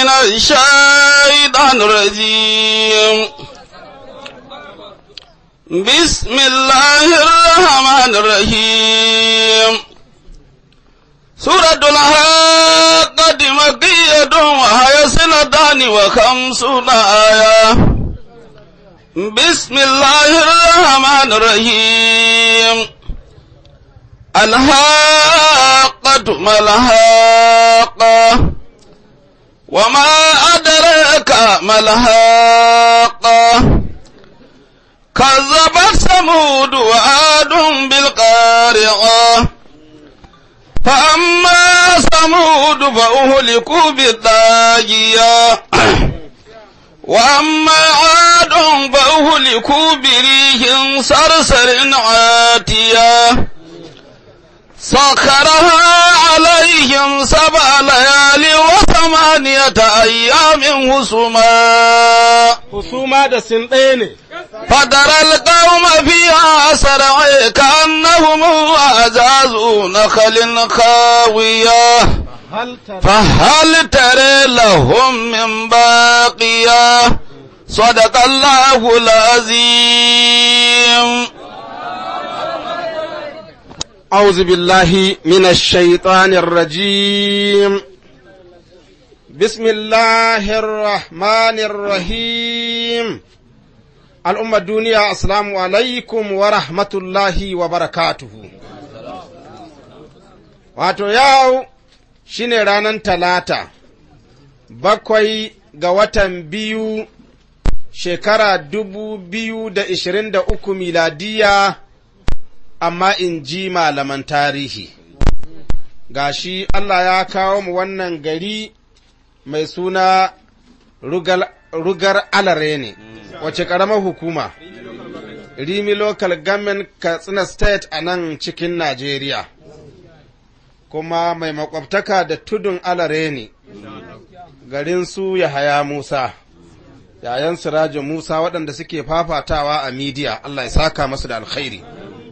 من الشيطان الرجيم بسم الله الرحمن الرحيم سورة الحاقة مكية وهي سنتان وخمسون آية بسم الله الرحمن الرحيم الحاقة ما الحاقة وما أدرك ما الحاقة كذبت ثمود وعاد بالقارعة فأما ثمود فأهلكوا بالطاغية وأما عاد فأهلكوا بريح صرصر عاتية سخرها عليهم سبع ليال وثمانية أيام هسما husuma da sin ɗaya ne فترى القوم فيها سرعي كأنهم أعجاز نخل خاوية hal tara فهل ترى لهم من باقية صدق الله العظيم أعوذ بالله من الشيطان الرجيم بسم الله الرحمن الرحيم الأمة الدنيا السلام عليكم ورحمة الله وبركاته wato yau shine ranar talata bakwai ga watan biyu shekara dubu biyu da ishirin da uku miladiya amma in ji malaman tarihi gashi Allah ya kawo mu wannan gari mai suna rugal, rugar alare ne wace ƙaramar hukuma rimi local government katsina state a nan cikin najeriya kuma mai makwabtaka da tudun alare ne garin su yahaya musa yayan sirajo musa waɗanda suke fafatawa a midiya allah ya saka masu da alkhairi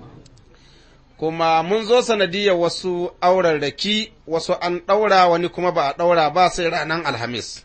kuma mun zo sanadiyar wasu aurarraki wasu an ɗaura wani kuma ba a ɗaura ba sai ranar alhamis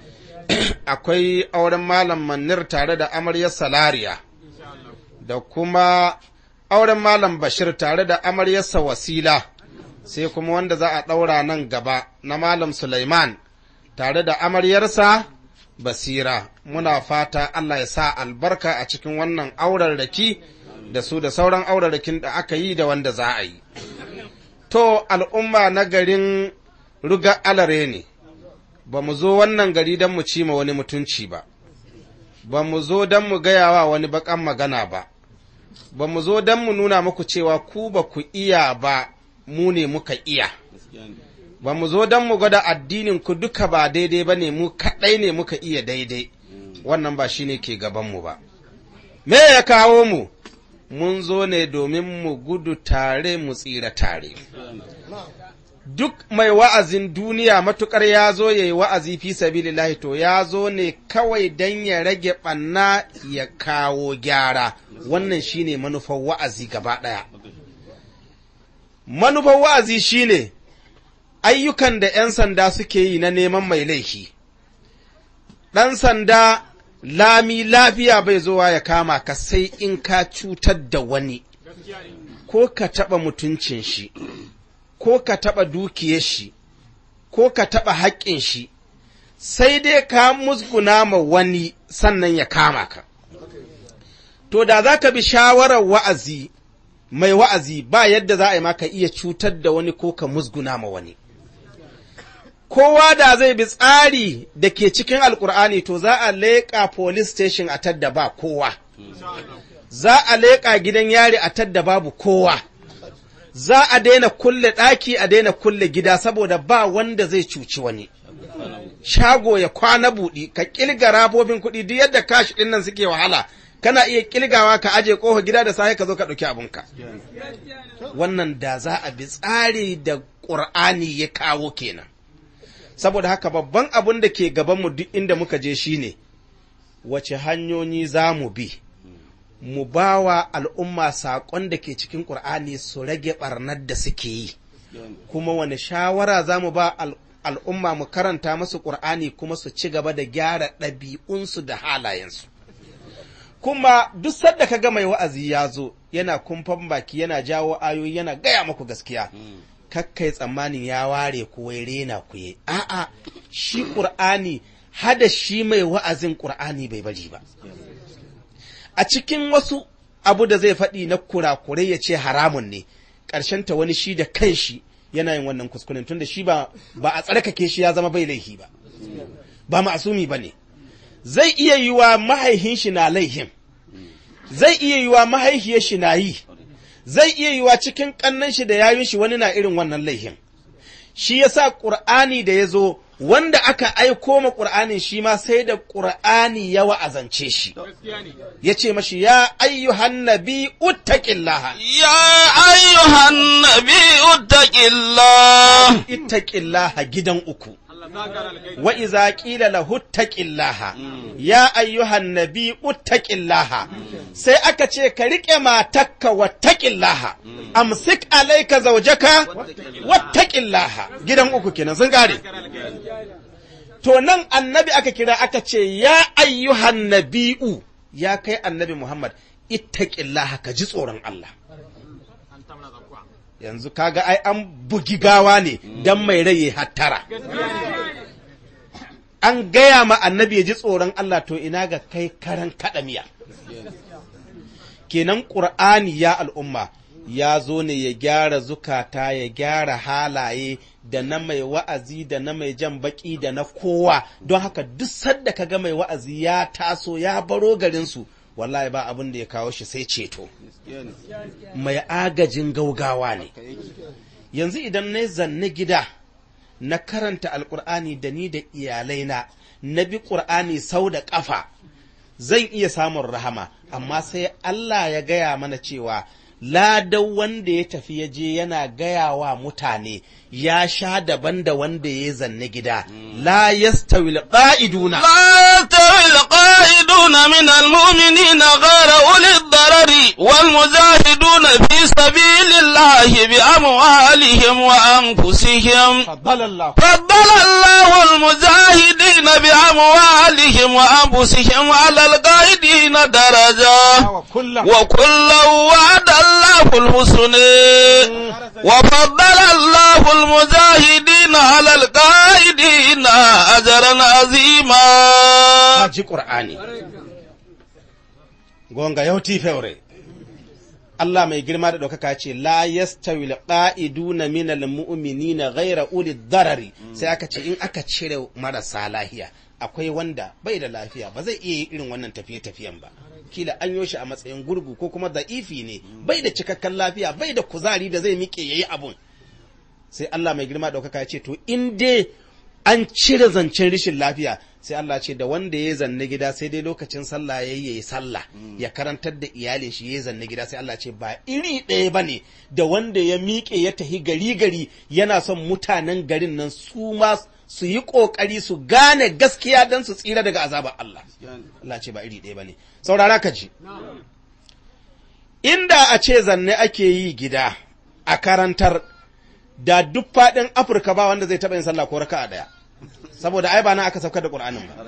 akwai auren malam manir tare da amaryar salariya da kuma auren malam bashir tare da amaryarsa wasila sai kuma wanda za a ɗaura nan gaba na malam suleiman tare da amaryarsa basira muna fata allah ya sa albarka a cikin wannan aurarraki da su da sauran aurarrakin da aka yi da wanda za a yi. To, al'umma na garin ruga alare ne, ba mu zo wannan gari don mu cima wani mutunci ba, ba mu zo don mu gaya wa wani baƙan magana ba, ba mu zo don mu nuna muku cewa ku ba ku iya ba, mu ne muka iya. Ba mu zo don mu gwada addinin ku duka ba daidai ba ne, mu kaɗai ne muka iya daidai, wannan ba shi ne ke gabanmu ba. Me ya kawo mu? mun zo ne domin mu gudu tare mu tsira tare. Duk mai wa'azin duniya matuƙar ya zo ya yi wa'azi fi sabilillahi to ya zo ne kawai don ya rage ɓanna ya kawo gyara, wannan shi ne manufar wa'azi gaba ɗaya. Manufar wa'azi shi ne ayyukan da ’yan sanda suke yi na neman mai laifi. Ɗan sanda lami lafiya bai zowa ya kama ka sai in ka cutar da wani, ko ka taɓa mutuncin shi, ko ka taɓa dukiyar shi, ko ka taɓa haƙƙin shi, sai dai ka musguna ma wani sannan ya kama ka. To, da za ka bi shawarar wa'azi, mai wa'azi ba yadda za a yi maka iya cutar da wani ko ka musguna ma wani. kowa da zai bi tsari da ke cikin alkur'ani to za a leƙa police station a tadda ba kowa za a leƙa gidan yari a tadda babu kowa za a daina kulle ɗaki a daina kulle gida saboda ba wanda zai cuci wani shago ya kwana buɗi ka ƙilga rabobin kuɗi duk yadda kashi ɗin nan suke wahala kana iya ƙilgawa ka aje ƙofa gida da safe ka zo ka ɗauki abinka wannan da za a bi tsari da ƙur'ani ya kawo kenan saboda haka babban abin da ke gabanmu duk inda muka je shi ne, wace hanyoyi za mu bi, mu ba wa al'umma saƙon da ke cikin ƙur'ani su rage ɓarnar da suke yi, kuma wani shawara za mu ba al'umma mu karanta musu ƙur'ani kuma su ci gaba da gyara ɗabi'unsu da halayensu kuma duk sadda ka ga mai wa'azi ya zo yana kumfan baki yana jawo ayoyi yana gaya muku gaskiya kakkai tsammanin ya ware ku wai rena ku yi a'a shi ƙur'ani hada shi mai wa'azin ƙur'ani bai bari ba a cikin wasu abu da zai faɗi na kurakurai ya ce haramun ne ta wani shi da kanshi yana yin wannan kuskuren tunda shi ba ba a tsarkake shi ya zama bai laihi ba ba ma'asumi ba ne zai iya yi wa mahaihin shi na laihin zai iya yi wa mahaihiyar shi na yi zai iya yi wa cikin ƙannan shi da yayun shi wani na irin wannan laihin shi yasa ƙur'ani da ya zo wanda aka aiko ma ƙur'anin shi ma sai da ƙur'ani ya wa'azance shi ya ce mashi ya ayyuhan nabi uttaqillaha يا أيها النبي اتق الله ittaqillaha gidan uku wa iza qila lahu ittaqillaha ya ayyuhan nabi uttaqillaha sai aka ce ka rike matakka wattaqillaha amsik alayka zawjaka wattaqillaha gidan uku kenan sun kare to nan annabi aka kira aka ce ya ayyuhan nabi'u ya kai annabi Muhammad ittaqillaha ka ji tsoron Allah yanzu kaga ai an bugi gawa ne dan mai rai ya hattara an gaya ma annabi ya ji tsoron Allah to ina ga kai karan kaɗa miya kenan ƙur'ani ya al'umma ya zo ne ya gyara zukata ya gyara halaye da na mai wa'azi da na mai jan baki da na kowa don haka duk sadda ka ga mai wa'azi ya taso ya baro garinsu wallahi ba abin da ya kawo shi sai ceto mai agajin gaugawa ne yanzu idan na zanne gida na karanta alkur'ani da ni da iyalaina na bi ƙur'ani sau da ƙafa zan iya samun rahama amma sai Allah ya gaya mana cewa ladan wanda ya tafi ya je yana gaya wa mutane ya sha daban da wanda ya zanne gida la yastawil qa'iduna لا يستوي القائدون من المؤمنين غير أولي الضرر والمجاهدون في سبيل الله بأموالهم وأنفسهم faddala Allah فضل الله المجاهدين بأموالهم وأنفسهم على القائدين درجة wa kullam وكلا وعد الله الحسنى وفضل الله المجاهدين على القائدين أجرا عظيما ji ƙur'ani. Gonga yau fewre. Allah mai girma da ɗaukaka ce, La yastawi alqa'iduna min almu'minina ghayra uli darari sai aka ce in aka cire marasa lafiya akwai wanda bai da lafiya ba zai iya yi irin wannan tafiye-tafiyen ba. Kila an yo shi a matsayin gurgu ko kuma da'ifi ne bai da cikakken lafiya bai da kuzari da zai miƙe yayi abun. Sai Allah mai girma da ɗaukaka ce, To in dai an cire zancen rishin lafiya sai Allah ce da wanda ya zanne gida sai dai lokacin sallah ya yi sallah ya karantar da iyalin shi ya zanne gida sai Allah ce ba iri ɗaya ba ne da wanda ya miƙe ya tahi gari gari yana son mutanen garin nan su ma su yi ƙoƙari su gane gaskiya don su tsira daga azabar Allah Allah ce ba iri ɗaya ba ne saurara ka ji inda a ce zanne ake yi gida a karantar da duk faɗin Afirka ba wanda zai taɓa yin sallah ko raka'a ɗaya. Saboda ai ba na aka saukar da Ƙur'anin ba.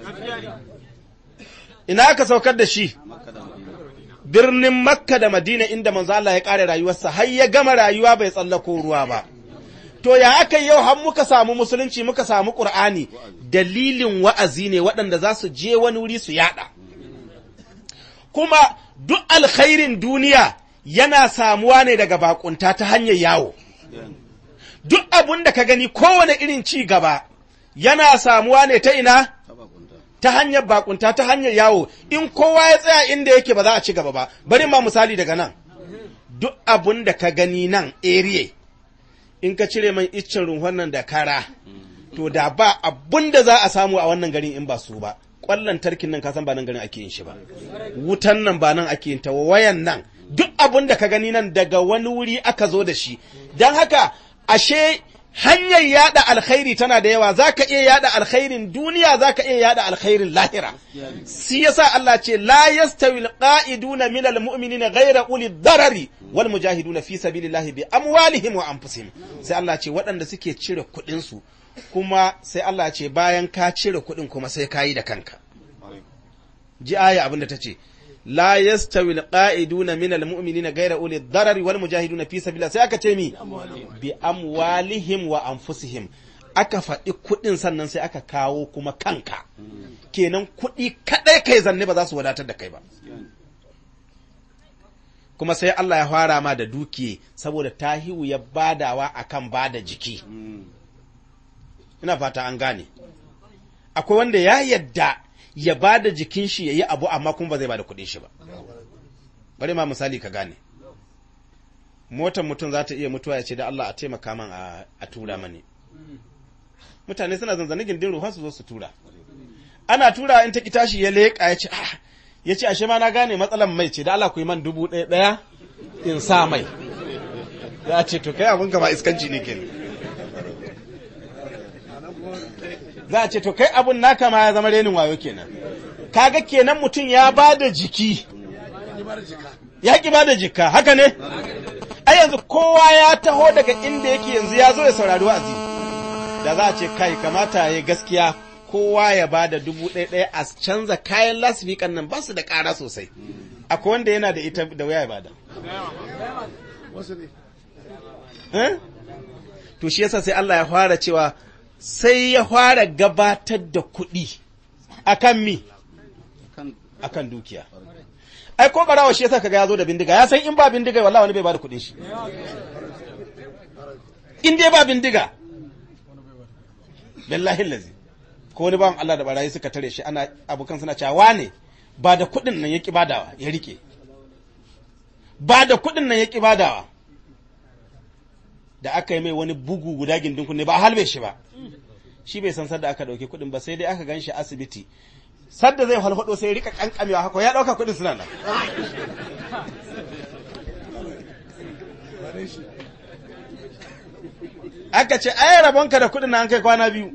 Ina aka saukar da shi? Birnin Makka da Madina inda manzo Allah ya ƙare rayuwarsa har ya gama rayuwa bai tsallako ruwa ba. To ya aka yi yau har muka samu musulunci muka samu Ƙur'ani dalilin wa'azi ne waɗanda za su je wani wuri su yaɗa. Kuma duk alkhairin duniya yana samuwa ne daga bakunta ta hanyar yawo. duk abun da ka gani kowane irin ci gaba yana samuwa ne ta ina ta hanyar bakunta ta hanyar yawo in kowa ya tsaya inda yake ba za a ci gaba ba bari ma misali daga nan duk abun da ka gani nan area in ka cire man iccen runhon nan da kara to da ba abun da za a samu a wannan garin in ba su ba kwallon tarkin nan kasan ba nan garin ake yin shi ba wutan nan ba nan ake yin ta wayan nan duk abun da ka gani nan daga wani wuri aka zo da shi don haka ashe hanyar yada alkhairi tana da yawa za ka iya yada alkhairin duniya za ka iya yada alkhairin lahira si yasa Allah ce la yastawi alqa'iduna min almu'minina ghayra uli darari wal mujahiduna fi sabilillahi bi amwalihim wa anfusihim sai Allah ce waɗanda suke cire kuɗin su kuma sai Allah ya ce bayan ka cire kuɗin kuma sai ka yi da kanka ji aya abinda ta ce la yastawi alqa'iduna min almu'minina ghayra uli darari wal mujahiduna fi sabilillah sai aka ce mi bi amwalihim wa anfusihim aka faɗi kuɗin sannan sai aka kawo kuma kanka kenan kuɗi kaɗai kai zanne ba za su wadatar da kai ba kuma sai Allah ya fara ma da dukiye saboda tahiwu ya badawa akan bada jiki ina fata an gane akwai wanda ya yadda ya bada jikin shi ya yi abu amma kuma ba zai bada kuɗin shi ba bari ma misali ka gane motar mutum za ta iya mutuwa ya ce da Allah a taimaka man a tura mani mutane suna zanzane gindin ruwa su zo su tura ana tura in ta ki tashi ya leƙa ya ce ah ya ce ashe ma na gane matsalan mai ce da Allah ku yi man dubu ɗaya ɗaya in sa mai za a ce to kai abin ba iskanci ne kenan za a ce to kai abun naka ma ya zama renin wayo kenan kaga kenan mutum ya ba da jiki ya ki ba da jika haka ne ai yanzu kowa ya taho daga inda yake yanzu ya zo ya saurari wa'azi da za a ce kai kamata ya gaskiya kowa ya ba da dubu ɗaya ɗaya a canza kayan lasfikan nan ba su da ƙara sosai akwai wanda yana da ita da wuya ya bada to shi yasa sai Allah ya fara cewa sai ya fara gabatar da kuɗi akan mi akan dukiya ai ko barawa shi yasa kaga ya zo da bindiga ya san in ba bindiga wallahi wani bai bada kuɗin shi in dai ba bindiga billahi lazi ko wani bawan Allah da barayi suka tare shi ana abokan suna cewa wane ba da kuɗin nan yaki badawa ya rike ba da kuɗin nan yaki badawa da aka yi mai wani bugu guda gindin kunne ba a halbe shi ba shi bai san sadda aka dauke kuɗin ba sai dai aka gan shi asibiti sadda zai halhado sai rika kankamewa haka ya dauka kuɗin suna nan aka ce ai rabonka da kuɗin nan kai kwana biyu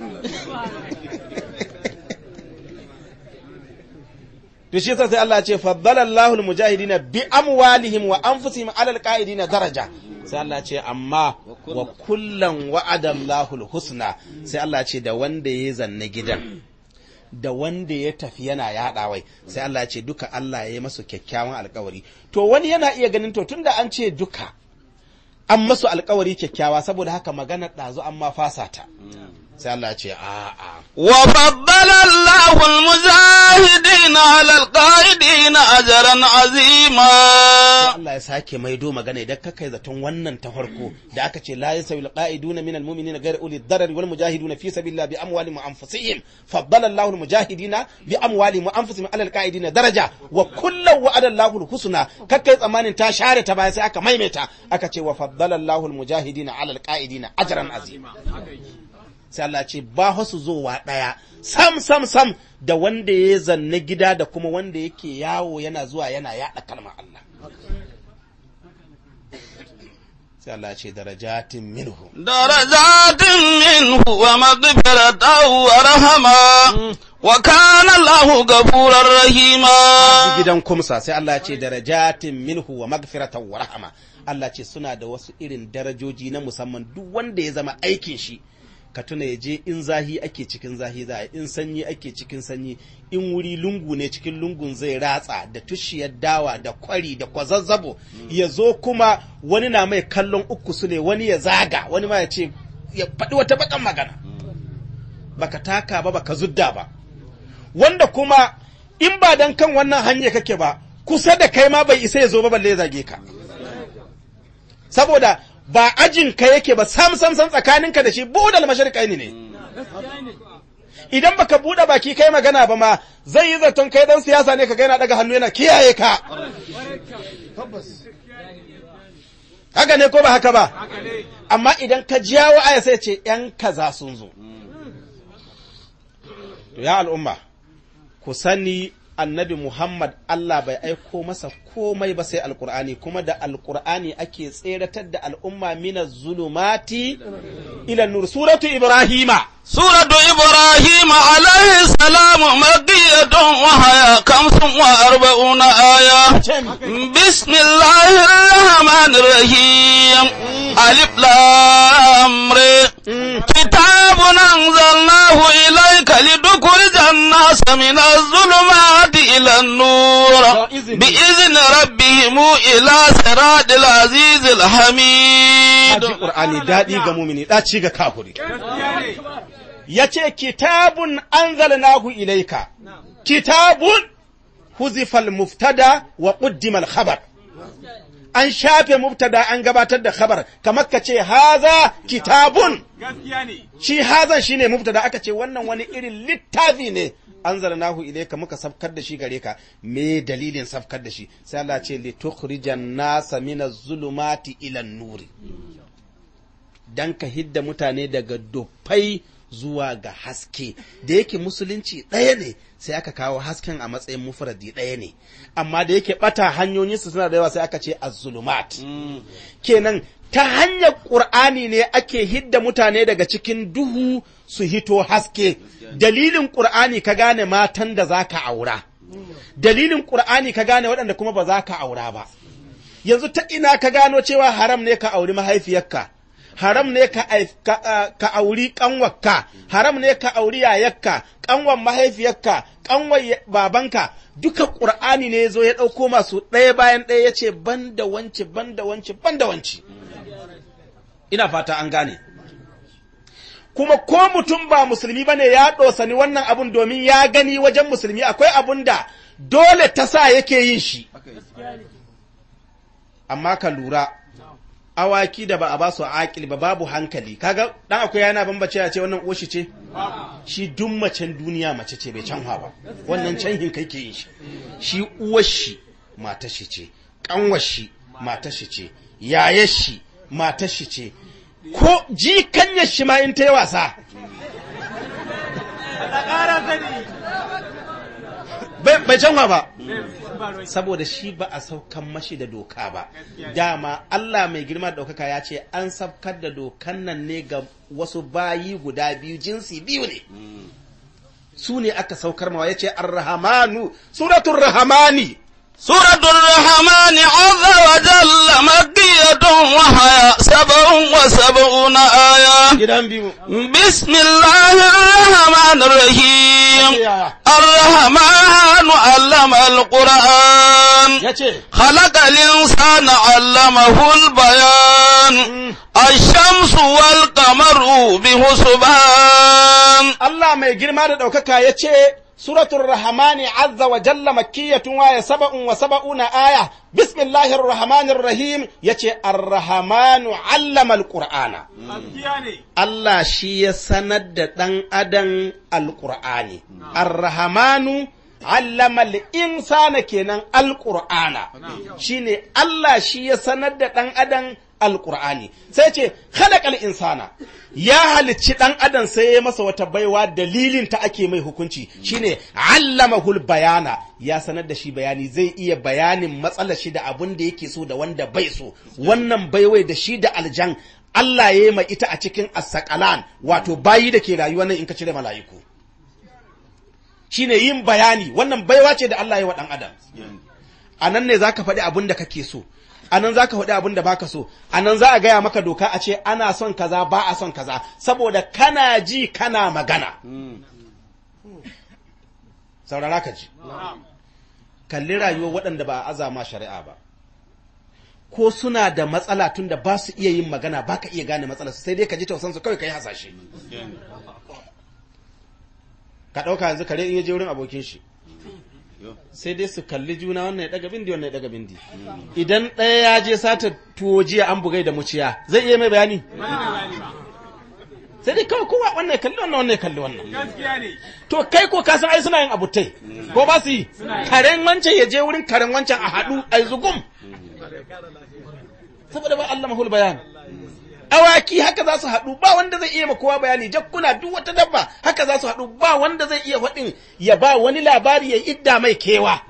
to shi yasa sai Allah ya ce faddala Allahu al-mujahidina bi amwalihim wa anfusihim ala al-qa'idina daraja sai Allah ya ce amma wa kullan wa'ada Allahu al-husna sai Allah ya ce da wanda ya zanna gidan da wanda ya tafi yana yaɗawai sai Allah ya ce duka Allah ya yi masu kyakkyawan alkawari to wani yana iya ganin to tunda an ce duka an masu alkawari kyakkyawa saboda haka magana ɗazu an ma fasa ta sai Allah ce a'a وفضل الله المجاهدين على القائدين أجرا عظيما Allah ya sake maido magana idan ka kai zaton wannan ta farko da aka ce la yasawi alqaiduna minal mu'minina ghayr uli darar wal mujahiduna fi sabilillah bi amwalihim wa anfusihim faddala Allahu almujahidina bi amwalihim wa anfusihim ala alqaidina daraja wa kullu wa'ada Allahu alhusna kakkai tsamanin ta share ta baya sai aka maimaita aka ce wa faddala Allahu almujahidina ala alqaidina ajran azima sai Allah ce ba su zowa ɗaya sam sam sam da wanda ya zanne gida da kuma wanda yake yawo yana zuwa yana yaɗa kalmar Allah sai Allah ce darajatin minhu درجات منه ومغفرة ورحمة وكان الله غفورا رحيما gidan kumsa sai Allah ce darajatin minhu wa magfiratan wa rahama Allah ce suna da wasu irin darajoji na musamman duk wanda ya zama aikin shi ka tuna ya je in zahi ake cikin zahi za a in sanyi ake cikin sanyi in wuri lungu ne cikin lungun zai ratsa da tushiyar dawa da kwari da kwazazzabo ya zo kuma wani na mai kallon uku su ne wani ya zaga wani ma ya ce ya faɗi wata bakan magana baka taka ba baka zudda ba wanda kuma in ba dan kan wannan hanya kake ba kusa da kai ma bai isa ya zo ba balle ya zage ka saboda ba ajin ka yake ba sam sam sam tsakaninka da shi budal mashariƙai ne idan baka buɗe baki kai magana ba ma zai yi zaton kai dan siyasa ne ka ga yana daga hannu yana kiyaye ka haka ne ko ba haka ba amma idan ka jawo aya sai ce yan kaza sun zo to ya al'umma ku sani annabi Muhammad Allah bai aiko masa komai ba sai alkur'ani kuma da alkur'ani ake tseratar da al'umma mina zulumati ila nur suratu ibrahima سورة إبراهيم عليه السلام مكية مكية وهي خمس وأربعون آية بسم الله الرحمن الرحيم ألف لام ر كتاب أنزلناه إليك لتخرج الناس من الظلمات إلى النور بإذن ربهم إلى صراط العزيز الحميد Haji Qur'ani daɗi ga mumini ɗaci ga kafuri. Ya ce, Kitabun anzalnahu ilaika, kitabun huzifal muftada wa ƙuddimal khabar. An shafe muftada an gabatar da khabar, kamar ka ce, Haza kitabun. Shi hazan shi ne muftada aka ce, wannan wani irin littafi ne. Anzalnahu ilaika muka safkar da shi gare ka, me dalilin safkar da shi, sai Allah ce, litukhrijan nasa minaz zulumati ilan nuri. don ka hidda mutane daga dufai zuwa ga haske da yake musulunci ɗaya ne sai aka kawo hasken a matsayin mufradi ɗaya ne amma da yake ɓata hanyoyinsu suna da yawa sai aka ce az-zulumat kenan ta hanyar ƙur'ani ne ake hidda mutane daga cikin duhu su hito haske dalilin ƙur'ani ka gane matan da za ka aura dalilin ƙur'ani ka gane waɗanda kuma ba za ka aura ba yanzu ta ina ka gano cewa haram ne ka auri mahaifiyarka haram ne ka, ka, uh, ka auri ƙanwarka, haram ne ka auri yayakka, ƙanwar mahaifiyarka, ƙanwar babanka, duka ƙur'ani ne ya zo ya ɗauko masu ɗaya bayan ɗaya ya ce ban da wance, ban da wance, ban da wance. Ina fata an gane. Kuma ko mutum ba musulmi ba ne ya ɗosani wannan abun domin ya gani wajen musulmi akwai abun da dole ta sa yake yin shi. Amma ka lura, awaki da ba a ba su akil ba babu hankali kaga dan akwai yana bambace ya ce wannan oshi ce shi duk macen duniya mace ce bai canwa ba wannan canhin kai ke yin shi shi uwar shi mata shi ce kanwar shi mata shi ce yayar shi mata shi ce ko jikanyar shi ma in ta yi wasa bai canwa ba saboda shi ba a saukan mashi da doka ba dama Allah mai girma da ɗaukaka ya ce an saukar da dokan nan ne ga wasu bayi guda biyu jinsi biyu ne su ne aka saukar mawa ya ce arrahamanu suratun rahamani سورة الرحمن عز وجل مكية وهي سبع وسبعون آية gidan biyu بسم الله الرحمن الرحيم الرحمن علم القرآن ya ce خلق الإنسان علمه البيان الشمس والقمر بحسبان Allah mai girma da ɗaukaka ya ce, Suratul Rahmani azza wa jalla makkiyatun waya saba'un wa saba'una aya, Bismillahir Rahmanir Rahim ya ce, Ar-Rahmanu allama al-Qur'ana. Allah shi ya sanar da ɗan adam al-Qur'ani. Ar-Rahmanu allama al-insana kenan al-Qur'ana. Shi ne Allah shi ya sanar da ɗan adam alƙur'ani sai ce khalaqal insana ya halicci ɗan adam sai ya masa wata baiwa dalilin ta ake mai hukunci shine allamahul bayana ya sanar da shi bayani zai iya bayanin matsalar shi da abin da yake so da wanda bai so wannan baiwai da shi da aljan Allah ya yi ma ita a cikin asakalan wato bayi da ke rayuwa nan in ka cire mala'iku shine yin bayani wannan baiwa ce da Allah ya yi wa ɗan adam a nan ne za ka faɗi abin da kake so a nan za ka faɗi abin da baka so a nan za a gaya maka doka a ce ana son kaza ba a son kaza saboda kana ji kana magana saurara ka ji kalli rayuwar waɗanda ba a azama shari'a ba ko suna da matsala tun da ba su iya yin magana ba ka iya gane matsalar sai dai ka ji tausansu kawai ka yi hasashe ka ɗauka yanzu kare in ya je wurin abokin shi sai dai su kalli juna wannan ya daga bindi wannan ya daga bindi idan ɗaya ya je sata tuwo jiya an bugai da muciya zai iya mai bayani sai dai kawai kowa wannan ya kalli wannan wannan ya kalli wannan to kai ko ka san ai suna yin abutai ko ba su yi karen wancan ya je wurin karen wancan a haɗu a zugum saboda ba Allah mahul bayan awaki haka za su haɗu ba wanda zai iya ma kowa bayani jakkuna duk wata dabba haka za su haɗu ba wanda zai iya faɗin ya ba wani labari ya idda mai kewa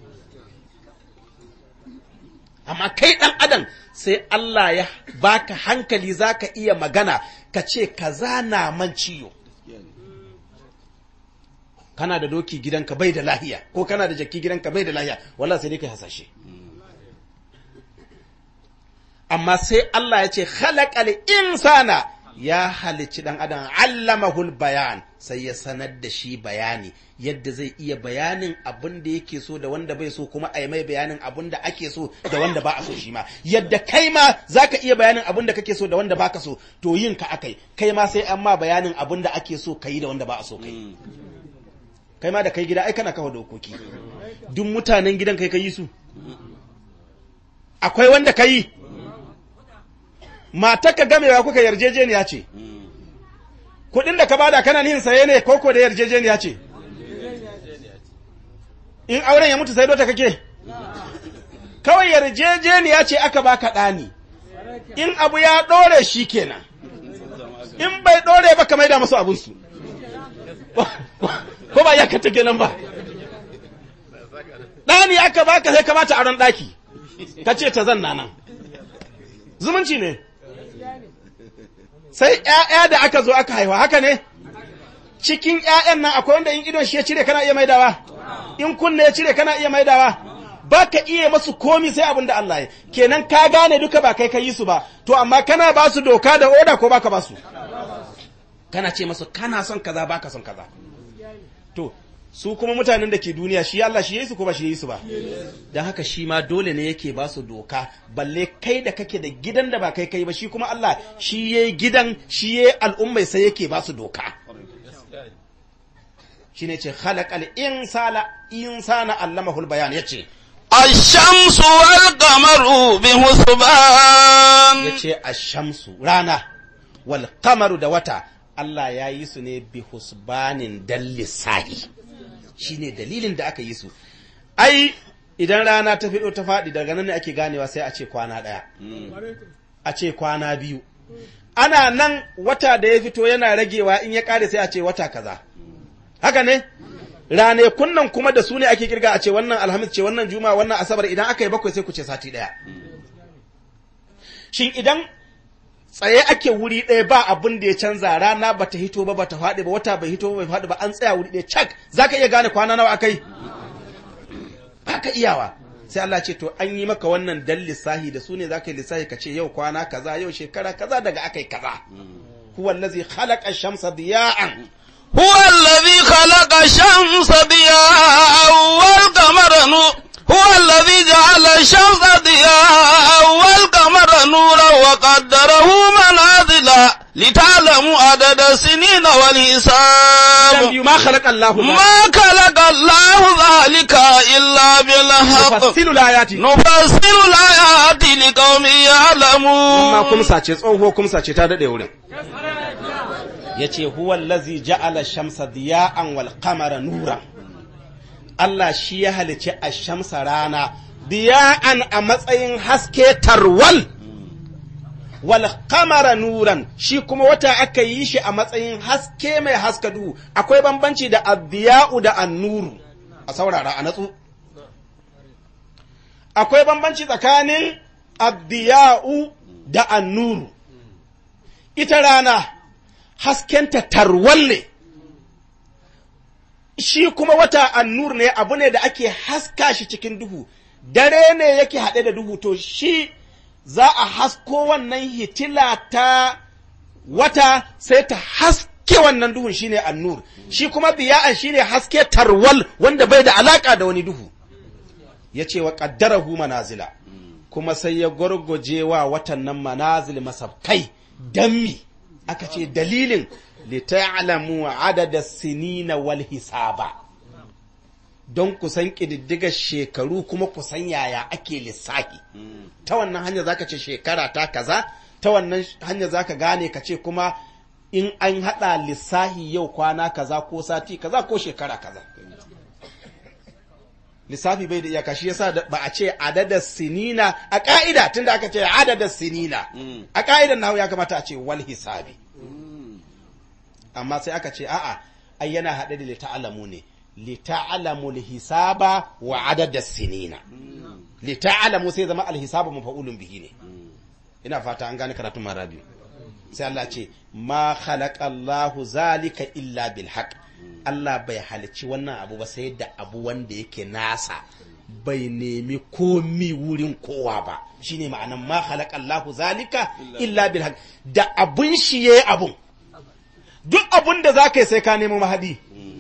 amma kai ɗan adam sai Allah ya baka hankali za ka iya magana ka ce kaza na man ciyo kana da doki gidanka bai da lahiya ko kana da jaki gidanka bai da lahiya wallahi sai dai kai hasashe amma sai Allah ya ce khalaqal insana ya halicci dan adam allamahul bayan sai ya sanar da shi bayani yadda zai iya bayanin abin da yake so da wanda bai so kuma a yi mai bayanin abin da ake so da wanda ba a so shi ma yadda kai ma zaka iya bayanin abin da kake so da wanda baka so to yin ka akai kai ma sai an ma bayanin abin da ake so kai da wanda ba a so kai kai ma da kai gida ai kana kawo dokoki duk mutanen gidan kai kai su akwai wanda kai matarka gamewa kuka yarjejeniya ce kudin da ka bada kana nihin saye ne koko da yarjejeniya ce in auren ya mutu sai dota kake kawai yarjejeniya ce aka baka ɗani in abu ya ɗore shi kenan in bai ɗore ba ka maida masu abinsu ko ba ya ka take nan ba ɗani aka baka sai ka bata aron ɗaki ka ce ta zanna nan zumunci ne sai ‘ya'ya da aka zo aka haifa haka ne cikin ‘ya'yan nan akwai wanda in idon shi ya cire kana iya maidawa in kunne ya cire kana iya maidawa ba ka iya masu komi sai abin da Allah ya kenan ka gane duka ba kai ka yi su ba to amma kana ba su doka da oda ko baka ba su kana ce masu kana son kaza baka son kaza to su kuma mutanen da ke duniya shi Allah shi yi su ko ba shi yi su ba don haka shi ma dole ne yake ba su doka balle kai da kake da gidan da ba kai kai ba shi kuma Allah shi yayi gidan shi yayi al'ummai sai yake ba su doka shine ce khalaqal insana insana allamahul bayan yace الشمس والقمر بحسبان yace ash-shamsu rana wal qamaru da wata Allah ya yi su ne bi husbanin dan lissahi shine dalilin da aka yi su ai idan rana ta fido ta faɗi daga nan ne ake ganewa sai a ce kwana ɗaya a ce kwana biyu ana nan wata da ya fito yana ragewa in ya ƙare sai a ce wata kaza haka ne rane kunnan kuma da su ne ake kirga a ce wannan alhamis ce wannan juma'a wannan asabar idan aka yi bakwai sai ku ce sati ɗaya shin idan tsaye ake wuri ɗaya ba abin da ya canza rana ba ta hito ba ba ta faɗi ba wata bai hito ba bai faɗi ba an tsaya wuri ɗaya cak za ka iya gane kwana nawa akai ba ka iyawa sai Allah ce to an yi maka wannan dan lissahi da su ne za ka yi lissahi ka ce yau kwana kaza yau shekara kaza daga akai kaza huwa allazi khalaqa shamsa diya'an هو الذي خلق الشمس ضياء والقمر نور هو الذي جعل الشمس ضياء والقمر نورا وقدره منازل لتعلموا عدد السنين والحساب ma khalaqa Allahu ما خلق الله ذلك إلا بالحق nufassilu layati نفصل الآيات لقوم amma يعلمون kumsa ce tsoho kumsa ce ta dade wurin yace huwa allazi ja'ala shamsa diya'an wal qamara nuran Allah shi ya halice a shamsa rana diya'an a matsayin haske tarwal wal qamara nuran shi kuma wata aka yi shi a matsayin haske mai haska duhu akwai bambanci da addiya'u da annuru a saurara a natsu akwai bambanci tsakanin addiya'u da annuru ita rana haskenta tarwal ne shi kuma wata annur ne abu ne da ake haska shi cikin duhu dare ne yake haɗe da duhu to shi za a hasko wannan hitila ta wata sai ta haske wannan duhun shine annur shi kuma biya'an shine haske tarwal wanda bai da alaka da wani duhu ya ce wa ƙaddarahu manazila kuma sai ya gwargwaje wa watan nan manazil masabkai don mi aka ce dalilin lita'lamu adada sinina wal hisaba don kusan ƙididdiga shekaru kuma kusan yaya ake lissafi ta wannan hanya zaka ce shekara ta kaza ta wannan hanya zaka gane ka ce kuma in an haɗa lissahi yau kwana kaza ko sati kaza ko shekara kaza lissafi bai da iyaka shi yasa da- ba a ce adada sinina a ka'ida tunda aka ce adada sinina a ka'idan nahu ya kamata a ce wal hisabi amma sai aka ce a'a ai yana haɗe da lita'alamu ne lita'alamu hisaba wa adada sinina lita'alamu sai zama alhisaba mafa'ulun bihi ne ina fata an gane karatun marabi sai Allah ce ma khalaqa Allahu zalika illa bil haqq Allah bai halicci wannan abu ba sai da abu wanda yake nasa bai nemi komi wurin kowa ba shine ma'anan ma khalaqa Allahu zalika illa bil haqq da abun shi yayi abun duk abun da zaka yi sai ka nemo mahadi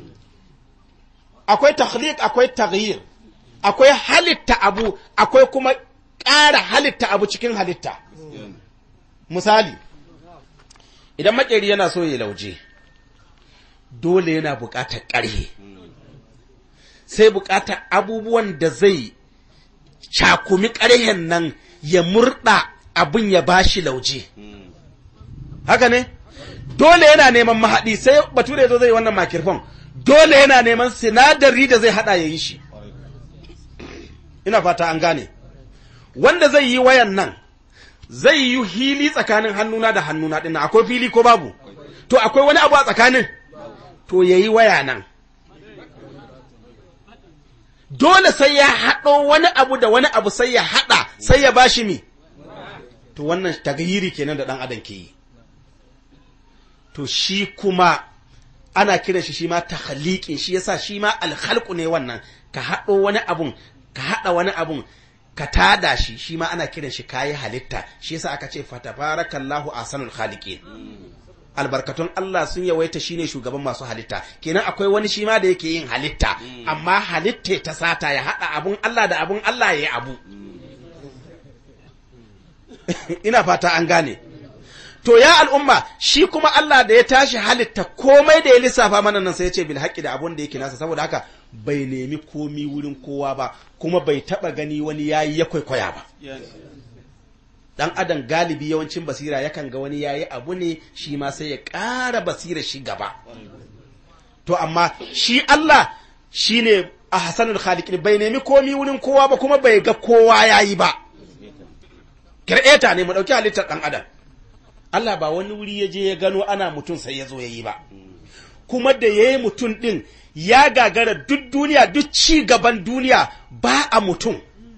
akwai takhliq akwai taghyir akwai halitta abu akwai kuma ƙara halitta abu cikin halitta misali idan makeri yana so ya lauje dole yana buƙatar ƙarhe sai buƙatar abubuwan da zai cakumi ƙarhen nan ya murɗa abin ya bashi lauje haka ne dole yana neman mahaɗi sai bature zo zai wannan makirfon dole yana neman sinadari da zai haɗa ya yi shi ina fata an gane wanda zai yi wayan nan zai yi hili tsakanin hannuna da hannuna ɗin akwai fili ko babu to akwai wani abu a tsakanin to ya yi waya nan dole sai ya haɗo wani abu da wani abu sai ya haɗa sai ya bashi mi to wannan tagayiri kenan da ɗan adam ke yi to shi kuma ana kiran shi shi ma takhliqin shi yasa shi ma alkhalqu ne wannan ka haɗo wani abun ka haɗa wani abun ka tada shi shi ma ana kiran shi kayi halitta shi yasa aka ce fatabarakallahu ahsanul khaliqin albarkatun Allah sun yawaita shine shugaban masu halitta kenan akwai wani shi ma da yake yin halitta amma halitta ta sata ya haɗa abun Allah da abun Allah ya yi abu ina fata an gane to ya al'umma shi kuma Allah da ya tashi halitta komai da ya lissafa mana nan sai ya ce bil haqqi da abun da yake nasa saboda haka bai nemi komi wurin kowa ba kuma bai taba gani wani yayi ya kwaikwaya ba dan adam galibi yawancin basira yakan ga wani yayi abu ne shi ma sai ya ƙara basira shi gaba to amma shi Allah shine a hasanul khaliqin bai nemi komi wurin kowa ba kuma bai ga kowa yayi ba kireta ne mu dauki halittar dan adam Allah ba wani wuri ya je ya gano ana mutum sai ya zo ya yi ba kuma da ya yi mutum ɗin ya gagara duk duniya duk ci gaban duniya ba a mutum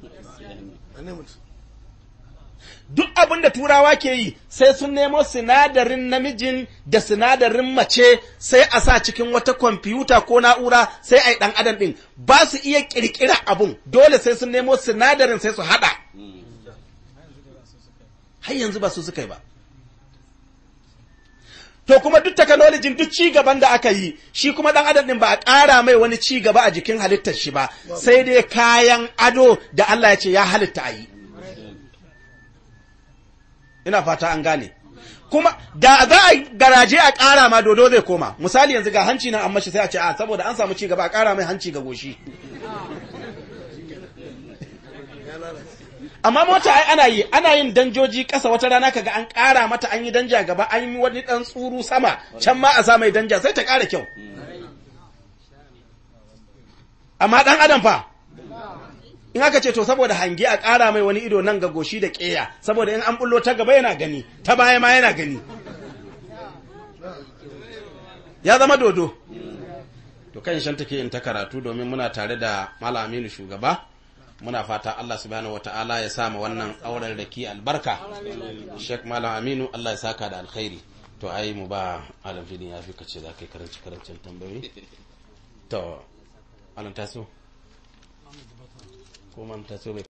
duk abin da turawa ke yi sai sun nemo sinadarin namijin da sinadarin mace sai a sa cikin wata kwamfuta ko na'ura sai a yi ɗan adam ɗin ba su iya ƙirƙira abun dole sai sun nemo sinadarin sai su haɗa har yanzu ba su suka yi ba to kuma duk technology duk ci gaban da aka yi shi kuma dan adam din ba a ƙara mai wani ci gaba a jikin halittar shi ba sai dai kayan ado da Allah ya ce ya halitta a yi ina fata an gane kuma da za a garaje a ƙara ma dodo zai koma misali yanzu ga hanci nan an mashi sai a ce a saboda an samu ci gaba a ƙara mai hanci ga goshi amma mota ai ana yi ana yin danjoji ƙasa wata rana kaga an ƙara mata an yi danja gaba an yi wani ɗan tsuru sama can ma a sa mai danja sai ta ƙara kyau amma ɗan adam fa in aka ce to saboda hange a ƙara mai wani ido nan ga goshi da ƙeya saboda in an bullo ta gaba yana gani ta baya ma yana gani ya zama dodo to kan shan take in ta karatu domin muna tare da malam aminu shugaba muna fata Allah subhanahu wata'ala ya sama wannan auren raki albarka Sheikh Malam Aminu Allah ya saka da alkhairi to ai mu ba alam fidin ya fi kace za kai karanci karancin tambayoyi to alam taso ko man taso bai